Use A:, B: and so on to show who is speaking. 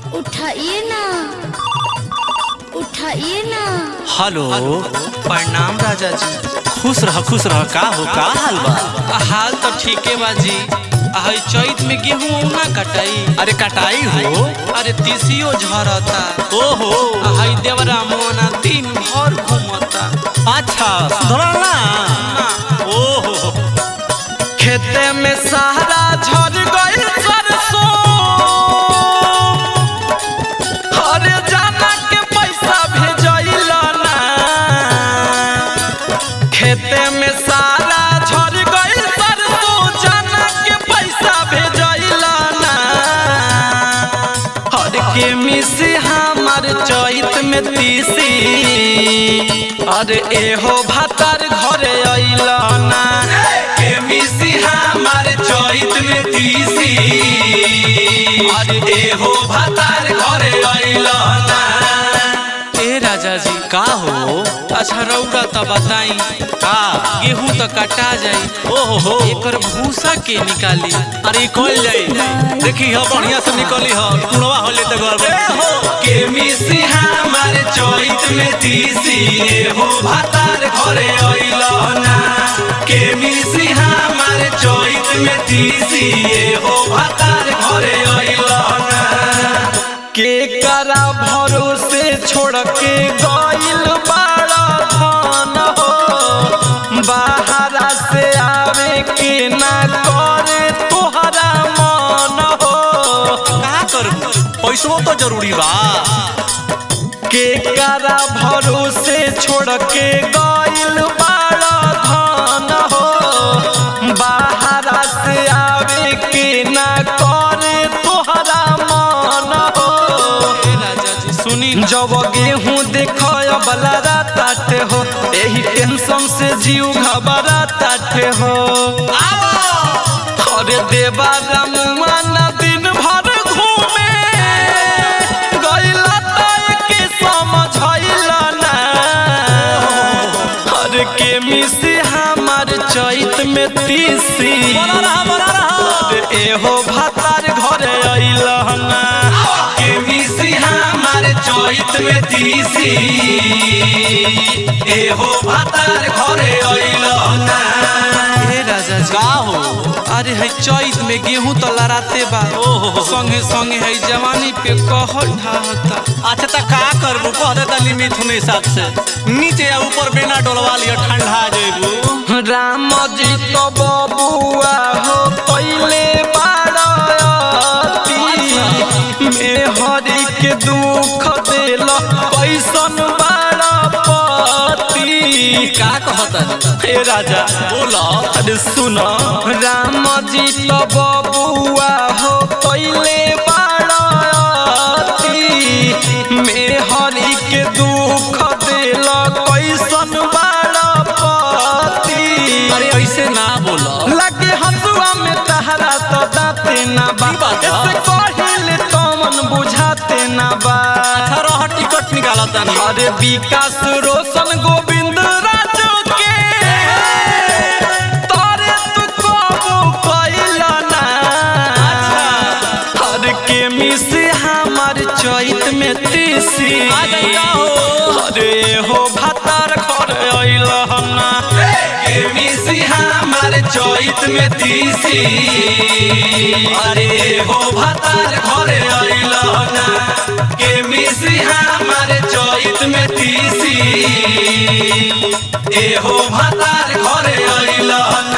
A: उठाइए ना उठाइए ना
B: हेलो प्रणाम राजा जी खुश रह खुश रह का हो का हाल बा
C: हाल तो ठीके बा जी हई चैत में गेहूं ना कटाई
B: अरे कटाई हो
C: अरे तीसियो झरता
B: ओहो
C: हई देवरा मोना दिन भर घूमता
B: अच्छा सुधरल ना ओहो
C: खेते में सहारा झर गइल सरसों अरे जाना के पैसा भेजइल ना खेते में सारा झर गइल सरसों जाना के पैसा भेजइल ना हर के मिसी हमर चैत में तीसी अरे एहो भातार घरे अइल ना के मिसी हमर चैत में तीसी अरे एहो भातार घरे अइल ना ए राजा जी
B: का हो
C: अच्छा रौरा तो बताई
B: का
C: गेहूं तो कटा जाई
B: ओहो हो
C: एकर भूसा के निकाली
B: अरे कल जाई देखी हो बढ़िया से निकली हो कुड़वा होले तो गड़बड़
C: के मिसी हमार चैत में तीसी हो भातार घरे अइल ना के मिसी हमार चैत में तीसी हो भातार घरे अइल ना के करा भरोसे छोड़ के गइल बाड़ा धन हो बाहरा से आवे के ना करे तोहरा मन हो
B: का करबू पैसो तो जरूरी बा
C: के करा भरोसे छोड़ के गइल बाड़ा धन हो बाहरा से आवे के ना करे तोहरा मन हो राजा जी सुनी जब गेहूं देखय बला ताटे हो एही टेंशन से जीव घबरा ताटे हो अरे देवा रमुआ ना दिन भर घूमे गइला तय के समझैला ना अरे के मिसी हमार चैत में तीसी
B: बना रहा बना रहा
C: अरे एहो भातार घरे अइल ना के मिसी हमार चैत में तीसी एहो भातार घरे अइल ना हे राजा जी
B: का हो
C: अरे है चैत में गेहूं तो लड़ाते बा
B: ओहो।
C: संगे संगे है जवानी पे कहर ढाहता
B: अच्छा तो का करबू कह दे तनी मिथुन हिसाब से नीचे या ऊपर बेना डोलवा लियो ठंडा जेबू
C: राम जी तो बबुआ हो पहले बारती में हरि के दुख देल कैसन बारा पति
B: का कहता
C: हे राजा
B: बोलो
C: अरे सुनो राम जी तो बबुआ हो पहले बारती में हरि के दुख देल कैसन बारा पति
B: अरे ऐसे ना बोलो
C: लगे हसुआ में तहरा तो दाते ना बा
B: की बात बा?
C: ऐसे कहिले तो मन बुझाते ना बा
B: अठारह टिकट निकाला तनी
C: अरे विकास रोशन गोविंद राजू के तारे तू कबू कैला ना अरे के मिसी हमार चैत में तीसी
B: आ जाइगा हो।
C: अरे हो भातार घर अइल ना के मिसी हमार चैत में तीसी अरे हो भातार घर अइल ना के मिसी हमार चैत में तीसी ए हो भातार घर अइल